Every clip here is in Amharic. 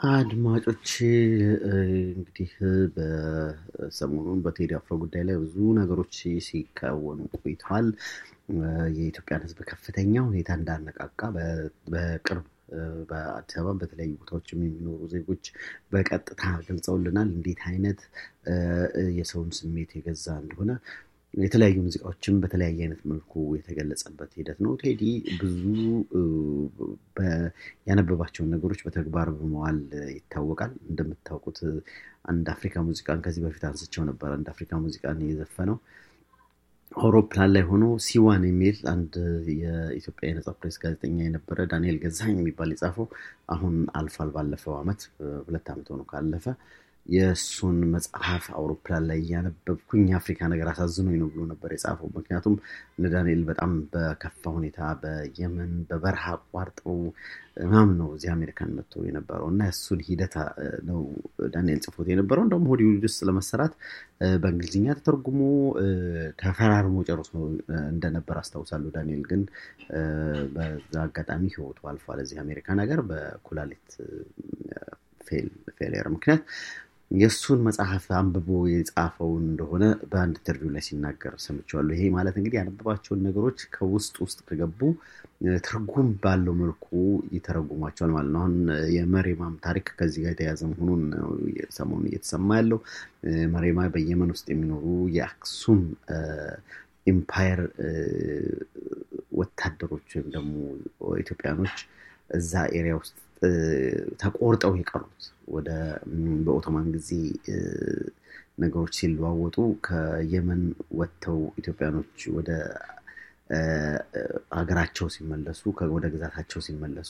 አድማጮች እንግዲህ በሰሞኑን በቴዲ አፍሮ ጉዳይ ላይ ብዙ ነገሮች ሲከወኑ ቆይተዋል። የኢትዮጵያን ሕዝብ ከፍተኛ ሁኔታ እንዳነቃቃ በቅርብ በአዲስ አበባ በተለያዩ ቦታዎችም የሚኖሩ ዜጎች በቀጥታ ገልጸውልናል። እንዴት አይነት የሰውን ስሜት የገዛ እንደሆነ የተለያዩ ሙዚቃዎችም በተለያየ አይነት መልኩ የተገለጸበት ሂደት ነው። ቴዲ ብዙ ያነበባቸውን ነገሮች በተግባር በመዋል ይታወቃል። እንደምታውቁት አንድ አፍሪካ ሙዚቃን ከዚህ በፊት አንስቸው ነበር። አንድ አፍሪካ ሙዚቃን የዘፈነው አውሮፕላን ላይ ሆኖ ሲዋን የሚል አንድ የኢትዮጵያ የነጻ ፕሬስ ጋዜጠኛ የነበረ ዳንኤል ገዛኝ የሚባል የጻፈው አሁን አልፏል። ባለፈው ዓመት ሁለት ዓመት ሆኖ ካለፈ የእሱን መጽሐፍ አውሮፕላን ላይ እያነበብኩኝ የአፍሪካ ነገር አሳዝኖኝ ነው ብሎ ነበር የጻፈው። ምክንያቱም እነ ዳንኤል በጣም በከፋ ሁኔታ በየመን በበረሃ አቋርጠው ምናምን ነው እዚህ አሜሪካን መጥቶ የነበረው እና እሱን ሂደት ነው ዳንኤል ጽፎት የነበረው። እንደውም ሆሊውድ ውስጥ ለመሰራት በእንግሊዝኛ ተተርጉሞ ተፈራርሞ ጨርሶ እንደነበር አስታውሳለሁ። ዳንኤል ግን በዛ አጋጣሚ ሕይወቱ አልፏል እዚህ አሜሪካን ሀገር በኩላሊት ፌሊየር ምክንያት የእሱን መጽሐፍ አንብቦ የጻፈውን እንደሆነ በአንድ ኢንተርቪው ላይ ሲናገር ሰምቼዋለሁ። ይሄ ማለት እንግዲህ ያነበባቸውን ነገሮች ከውስጥ ውስጥ ከገቡ ትርጉም ባለው መልኩ ይተረጉሟቸዋል ማለት ነው። አሁን የመሬማም ታሪክ ከዚህ ጋር የተያዘ መሆኑን ሰሞኑን እየተሰማ ያለው መሬማ በየመን ውስጥ የሚኖሩ የአክሱም ኢምፓየር ወታደሮች ወይም ደግሞ ኢትዮጵያኖች እዛ ኤሪያ ውስጥ ተቆርጠው የቀሩት ወደ በኦቶማን ጊዜ ነገሮች ሲለዋወጡ ከየመን ወጥተው ኢትዮጵያኖች ወደ ሀገራቸው ሲመለሱ ወደ ግዛታቸው ሲመለሱ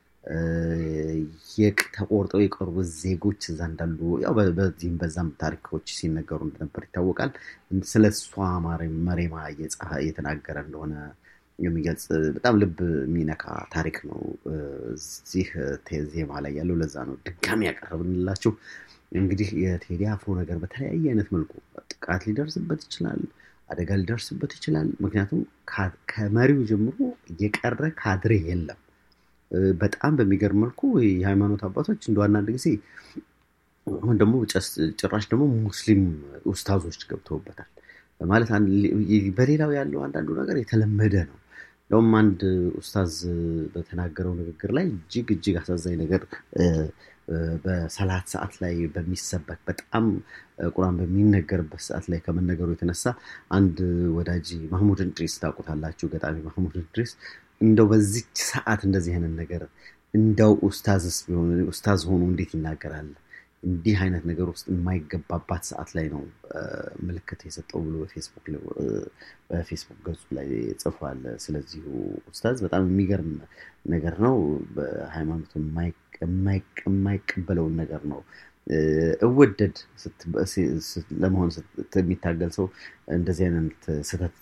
ተቆርጠው የቀሩ ዜጎች እዛ እንዳሉ ያው በዚህም በዛም ታሪኮች ሲነገሩ እንደነበር ይታወቃል። ስለ እሷ መሬማ እየተናገረ እንደሆነ የሚገልጽ በጣም ልብ የሚነካ ታሪክ ነው እዚህ ዜማ ላይ ያለው። ለዛ ነው ድጋሚ ያቀረብንላችሁ። እንግዲህ የቴዲ አፍሮ ነገር በተለያየ አይነት መልኩ ጥቃት ሊደርስበት ይችላል፣ አደጋ ሊደርስበት ይችላል። ምክንያቱም ከመሪው ጀምሮ የቀረ ካድሬ የለም። በጣም በሚገርም መልኩ የሃይማኖት አባቶች እንደ አንዳንድ ጊዜ አሁን ደግሞ ጭራሽ ደግሞ ሙስሊም ኡስታዞች ገብተውበታል ማለት በሌላው ያለው አንዳንዱ ነገር የተለመደ ነው። እንደውም አንድ ኡስታዝ በተናገረው ንግግር ላይ እጅግ እጅግ አሳዛኝ ነገር በሰላት ሰዓት ላይ በሚሰበክ በጣም ቁርአን በሚነገርበት ሰዓት ላይ ከመነገሩ የተነሳ አንድ ወዳጅ ማህሙድ እንድሪስ ታውቁታላችሁ፣ ገጣሚ ማህሙድ እንድሪስ እንደው በዚች ሰዓት እንደዚህ አይነት ነገር እንደው ኡስታዝስ ቢሆን ኡስታዝ ሆኖ እንዴት ይናገራል? እንዲህ አይነት ነገር ውስጥ የማይገባባት ሰዓት ላይ ነው ምልክት የሰጠው ብሎ በፌስቡክ ገጹ ላይ ጽፏል። ስለዚሁ ኡስታዝ በጣም የሚገርም ነገር ነው። በሃይማኖቱ የማይቀበለውን ነገር ነው እወደድ ለመሆን የሚታገል ሰው እንደዚህ አይነት ስህተት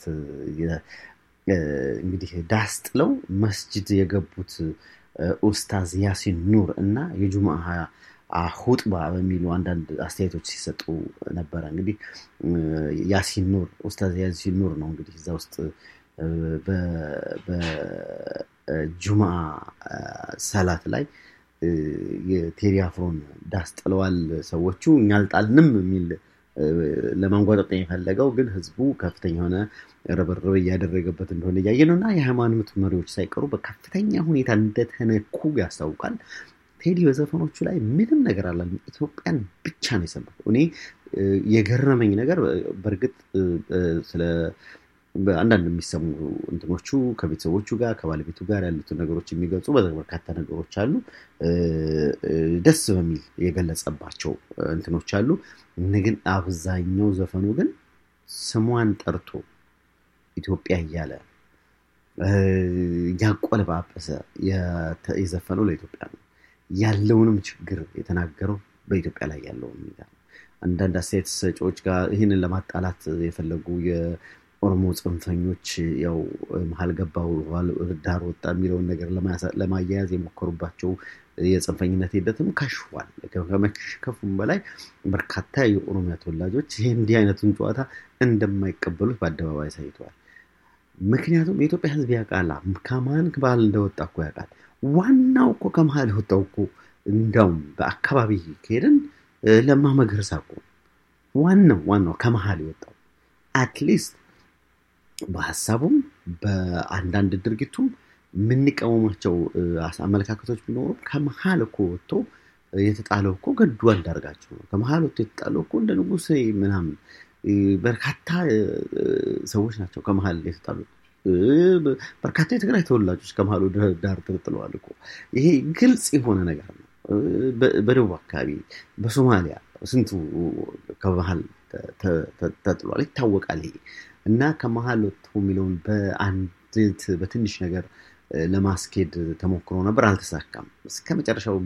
እንግዲህ ዳስ ጥለው መስጅድ የገቡት ኡስታዝ ያሲን ኑር እና የጁምአ ሁጥባ በሚሉ አንዳንድ አስተያየቶች ሲሰጡ ነበረ። እንግዲህ ያሲን ኑር ኡስታዝ ያሲን ኑር ነው እንግዲህ እዛ ውስጥ በጁምአ ሰላት ላይ የቴዲ አፍሮን ዳስ ጥለዋል ሰዎቹ እኛ አልጣልንም የሚል ለማንጓጠጥ የፈለገው ግን ህዝቡ ከፍተኛ የሆነ ርብርብ እያደረገበት እንደሆነ እያየ ነው እና የሃይማኖት መሪዎች ሳይቀሩ በከፍተኛ ሁኔታ እንደተነኩ ያስታውቃል። ቴዲ በዘፈኖቹ ላይ ምንም ነገር አላለም። ኢትዮጵያን ብቻ ነው የሰበከው። እኔ የገረመኝ ነገር በእርግጥ ስለ አንዳንድ የሚሰሙ እንትኖቹ ከቤተሰቦቹ ጋር ከባለቤቱ ጋር ያሉትን ነገሮች የሚገልጹ በርካታ ነገሮች አሉ። ደስ በሚል የገለጸባቸው እንትኖች አሉ። ግን አብዛኛው ዘፈኑ ግን ስሟን ጠርቶ ኢትዮጵያ እያለ እያቆለጳጰሰ የዘፈነው ለኢትዮጵያ ነው። ያለውንም ችግር የተናገረው በኢትዮጵያ ላይ ያለውን ሁኔታ ነው። አንዳንድ አስተያየት ሰጪዎች ጋር ይህንን ለማጣላት የፈለጉ የኦሮሞ ጽንፈኞች ያው መሀል ገባው ዳር ወጣ የሚለውን ነገር ለማያያዝ የሞከሩባቸው የጽንፈኝነት ሂደትም ከሽፏል። ከመከፉም በላይ በርካታ የኦሮሚያ ተወላጆች ይህ እንዲህ አይነቱን ጨዋታ እንደማይቀበሉት በአደባባይ አሳይተዋል። ምክንያቱም የኢትዮጵያ ሕዝብ ያውቃል ከማን ባህል እንደወጣ እኮ ያውቃል። ዋናው እኮ ከመሀል የወጣው እኮ እንዲያውም በአካባቢ ከሄድን ለማ መገርሳ እኮ ዋናው ዋናው ከመሀል የወጣው አትሊስት በሀሳቡም በአንዳንድ ድርጊቱም የምንቃወማቸው አመለካከቶች ቢኖሩም ከመሀል እኮ ወጥቶ የተጣለው እኮ ገዱ አንዳርጋቸው ነው። ከመሀል ወጥቶ የተጣለው እኮ እንደ ንጉሴ ምናምን በርካታ ሰዎች ናቸው ከመሀል የተጣሉት። በርካታ የትግራይ ተወላጆች ከመሀሉ ዳር ተጥለዋል እኮ። ይሄ ግልጽ የሆነ ነገር ነው። በደቡብ አካባቢ፣ በሶማሊያ ስንቱ ከመሀል ተጥሏል፣ ይታወቃል። ይሄ እና ከመሀል ወጥቶ የሚለውን በአንዲት በትንሽ ነገር ለማስኬድ ተሞክሮ ነበር፣ አልተሳካም። እስከ መጨረሻው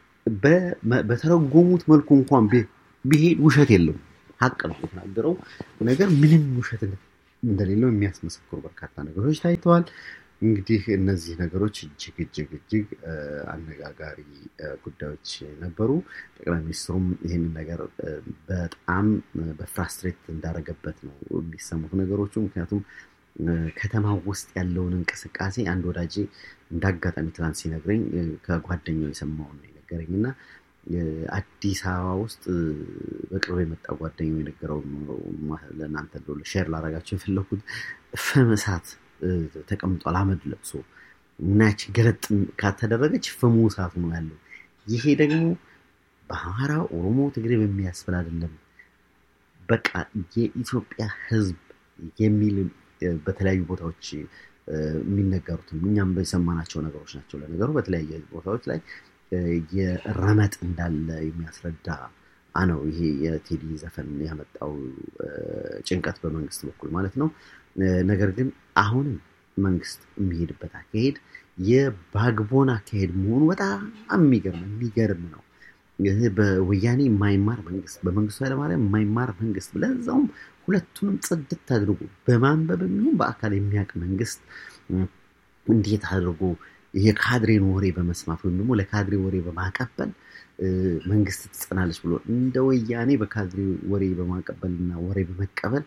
በተረጎሙት መልኩ እንኳን ቢሄድ ውሸት የለም፣ ሀቅ ነው የተናገረው ነገር ምንም ውሸት እንደሌለው የሚያስመሰክሩ በርካታ ነገሮች ታይተዋል። እንግዲህ እነዚህ ነገሮች እጅግ እጅግ እጅግ አነጋጋሪ ጉዳዮች ነበሩ። ጠቅላይ ሚኒስትሩም ይህንን ነገር በጣም በፍራስትሬት እንዳደረገበት ነው የሚሰሙት ነገሮቹ። ምክንያቱም ከተማ ውስጥ ያለውን እንቅስቃሴ አንድ ወዳጄ እንደ አጋጣሚ ትናንት ሲነግረኝ ከጓደኛው የሰማውን ነው የነገረኝ እና አዲስ አበባ ውስጥ በቅርብ የመጣ ጓደኛው የነገረው ለእናንተ ሼር ላደርጋቸው የፈለኩት ፍም እሳት ተቀምጧል፣ አመድ ለብሶ እናች ገለጥ ካተደረገች ፍሙ እሳቱ ነው ያለው። ይሄ ደግሞ በአማራ፣ ኦሮሞ፣ ትግሬ በሚያስብል አይደለም። በቃ የኢትዮጵያ ሕዝብ የሚል በተለያዩ ቦታዎች የሚነገሩትም እኛም በሰማናቸው ነገሮች ናቸው። ለነገሩ በተለያየ ቦታዎች ላይ የረመጥ እንዳለ የሚያስረዳ ነው። ይሄ የቴዲ ዘፈን ያመጣው ጭንቀት በመንግስት በኩል ማለት ነው። ነገር ግን አሁንም መንግስት የሚሄድበት አካሄድ የባግቦን አካሄድ መሆኑ በጣም የሚገርም የሚገርም ነው። ይህ በወያኔ የማይማር መንግስት፣ በመንግስቱ ኃይለማርያም የማይማር መንግስት፣ ለዛውም ሁለቱንም ጽድት አድርጎ በማንበብ የሚሆን በአካል የሚያውቅ መንግስት እንዴት አድርጎ የካድሬን ወሬ በመስማት ወይም ደግሞ ለካድሬ ወሬ በማቀበል መንግስት ትጸናለች ብሎ እንደ ወያኔ በካድሬ ወሬ በማቀበል እና ወሬ በመቀበል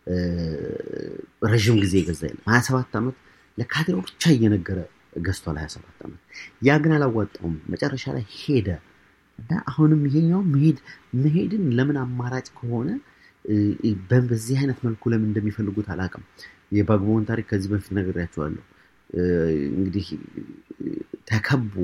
ረዥም ጊዜ የገዛ የለም። ሀያ ሰባት ዓመት ለካድሬው ብቻ እየነገረ ገዝቷል። ሀያ ሰባት ዓመት ያ ግን አላዋጣውም። መጨረሻ ላይ ሄደ እና አሁንም ይሄኛው መሄድ መሄድን ለምን አማራጭ ከሆነ በዚህ አይነት መልኩ ለምን እንደሚፈልጉት አላውቅም። የባግቦን ታሪክ ከዚህ በፊት ነግሬያቸዋለሁ። እንግዲህ ተከቦ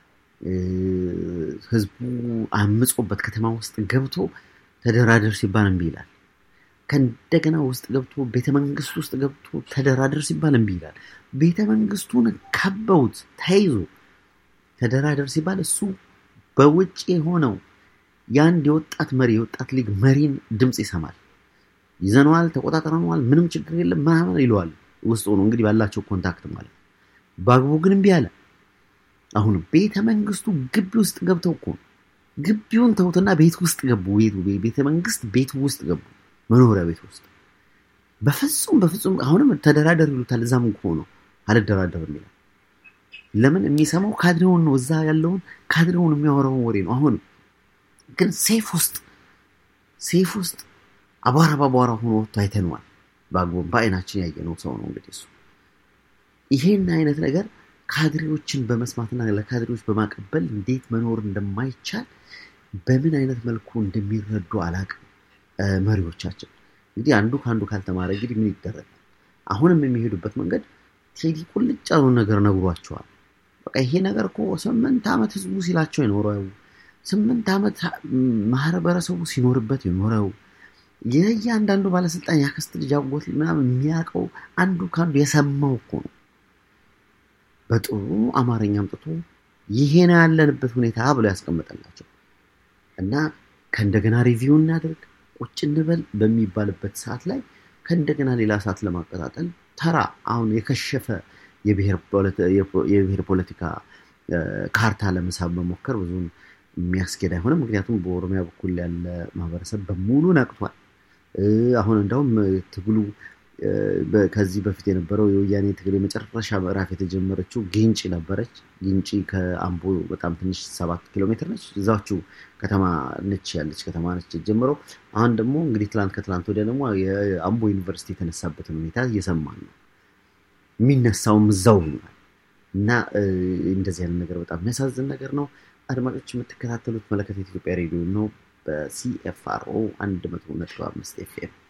ህዝቡ አምጾበት ከተማ ውስጥ ገብቶ ተደራደር ሲባል እምቢ ይላል። ከእንደገና ውስጥ ገብቶ ቤተ መንግስት ውስጥ ገብቶ ተደራደር ሲባል እምቢ ይላል። ቤተ መንግስቱን ከበውት ተይዞ ተደራደር ሲባል እሱ በውጭ የሆነው የአንድ የወጣት መሪ የወጣት ሊግ መሪን ድምፅ ይሰማል። ይዘነዋል፣ ተቆጣጠረነዋል፣ ምንም ችግር የለም ምናምን ይለዋል። ውስጥ ሆኖ እንግዲህ ባላቸው ኮንታክት ማለት በአግቦ ግን እምቢ አለ። አሁንም ቤተ መንግስቱ ግቢ ውስጥ ገብተው እኮ ግቢውን ተውትና ቤት ውስጥ ገቡ። ቤተ መንግስት ቤት ውስጥ ገቡ፣ መኖሪያ ቤት ውስጥ በፍጹም በፍጹም አሁንም ተደራደር ይሉታል። እዛም ሆኖ አልደራደርም ይላል። ለምን የሚሰማው ካድሬውን ነው፣ እዛ ያለውን ካድሬውን የሚያወራውን ወሬ ነው። አሁንም ግን ሴፍ ውስጥ ሴፍ ውስጥ አቧራ በአቧራ ሆኖ ወጥቶ አይተነዋል። በአግቦም በአይናችን ያየነው ሰው ነው እንግዲህ እሱ ይሄን አይነት ነገር ካድሬዎችን በመስማትና ለካድሬዎች በማቀበል እንዴት መኖር እንደማይቻል በምን አይነት መልኩ እንደሚረዱ አላቅም። መሪዎቻችን እንግዲህ አንዱ ከአንዱ ካልተማረ እንግዲህ ምን ይደረጋል? አሁንም የሚሄዱበት መንገድ ቴዲ ቁልጭ ያሉ ነገር ነግሯቸዋል። በቃ ይሄ ነገር እኮ ስምንት ዓመት ህዝቡ ሲላቸው የኖረው ስምንት ዓመት ማህበረሰቡ ሲኖርበት የኖረው የእያንዳንዱ ባለስልጣን ያክስት ልጅ አጎት ምናምን የሚያውቀው አንዱ ከአንዱ የሰማው እኮ ነው። በጥሩ አማርኛ አምጥቶ ይሄ ነው ያለንበት ሁኔታ ብሎ ያስቀመጠላቸው እና ከእንደገና ሪቪው እናደርግ ቁጭ እንበል በሚባልበት ሰዓት ላይ ከእንደገና ሌላ ሰዓት ለማቀጣጠል ተራ አሁን የከሸፈ የብሔር ፖለቲካ ካርታ ለመሳብ መሞከር ብዙም የሚያስኬድ አይሆንም። ምክንያቱም በኦሮሚያ በኩል ያለ ማህበረሰብ በሙሉ ነቅቷል። አሁን እንደውም ትግሉ ከዚህ በፊት የነበረው የወያኔ ትግል የመጨረሻ ምዕራፍ የተጀመረችው ጊንጪ ነበረች። ጊንጪ ከአምቦ በጣም ትንሽ ሰባት ኪሎ ሜትር ነች። እዛችሁ ከተማ ነች ያለች ከተማ ነች የጀመረው። አሁን ደግሞ እንግዲህ ትላንት ከትላንት ወዲያ ደግሞ የአምቦ ዩኒቨርሲቲ የተነሳበትን ሁኔታ እየሰማን ነው። የሚነሳውም እዛው ይሆናል እና እንደዚህ አይነት ነገር በጣም የሚያሳዝን ነገር ነው። አድማጮች የምትከታተሉት መለከት የኢትዮጵያ ሬዲዮ ነው። በሲኤፍአርኦ 100.5 ኤፍኤም